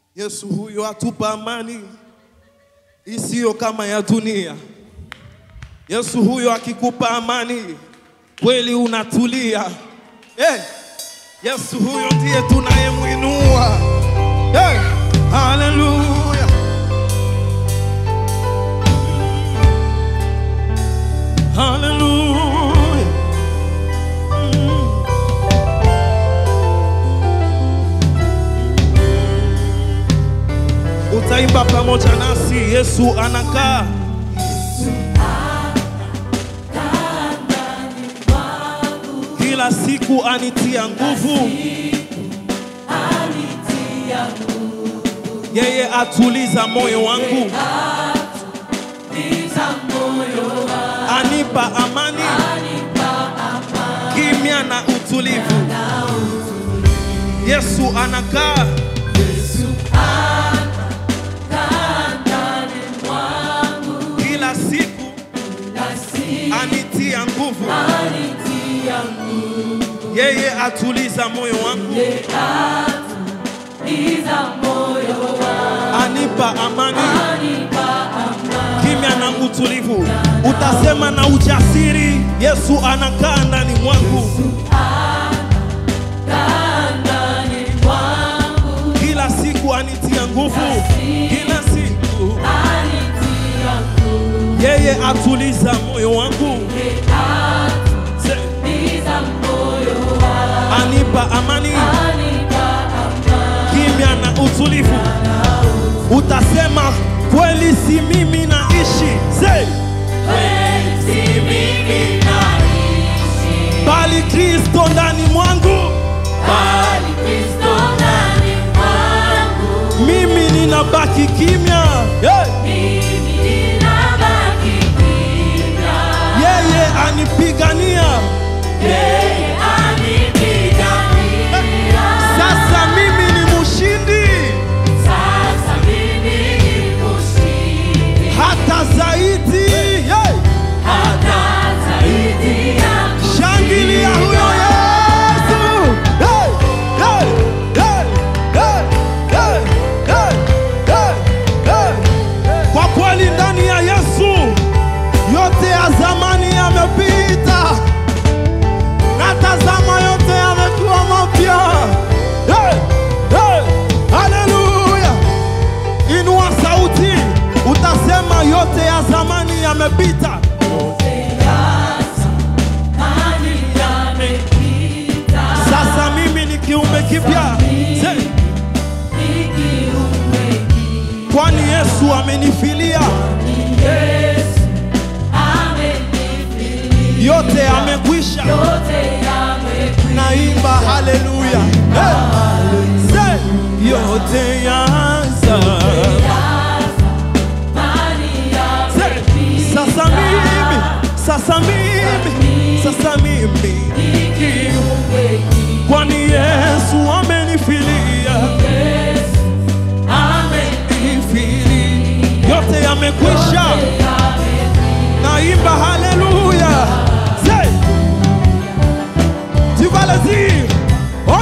Yesu huyo atupa amani isiyo kama ya dunia. Yesu huyo akikupa amani kweli unatulia. Hey, Yesu huyo ndiye tunayemwinua. Hey, haleluya. Haleluya. Utaimba pamoja nasi, Yesu anakaa. Kila siku anitia nguvu, yeye atuliza moyo wangu, anipa amani, kimya na utulivu. Yesu anakaa kila siku, anitia nguvu, yeye atuliza moyo wangu, anipa amani, kimya na utulivu. Utasema na ujasiri, Yesu anakaa ndani mwangu. Kila siku anitia nguvu, kila siku yeye atuliza moyo wangu, Se- anipa amani, kimya na utulivu. Utasema kweli, si mimi naishi, Say, bali Kristo ndani mwangu, mimi ninabaki kimya. Hey! Yeye anipigania, sasa mimi ni mshindi, hata zaidi. Hey! Shangilia huyo Yesu! Hey! Hey! Hey! Hey! Hey! Hey! Hey! Hey! Kwa kweli ndani ya Yesu yote ya zamani yamepita, na tazama yote yamekuwa mapya. Hey! Hey! Haleluya! Inua sauti, utasema yote ya zamani yamepita. Sasa mimi ni kiumbe kipya, Say, kwani Yesu amenifilia, yote amekwisha. Naimba haleluya, Hey! Say, yote yaza. Say, sasa mimi, sasa mimi, sasa mimi, kwani Yesu amenifilia, amenifilia, yote yamekwisha. Naimba haleluya, Say, tu vas le dire, oh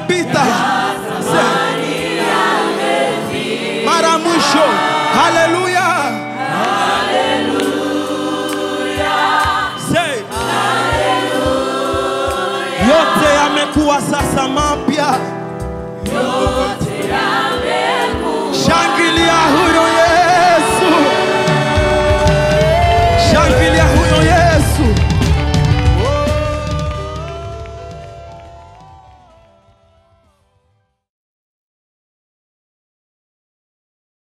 yamepita. Say. Mara mwisho. Haleluya. Say. Yote yamekuwa sasa mapya.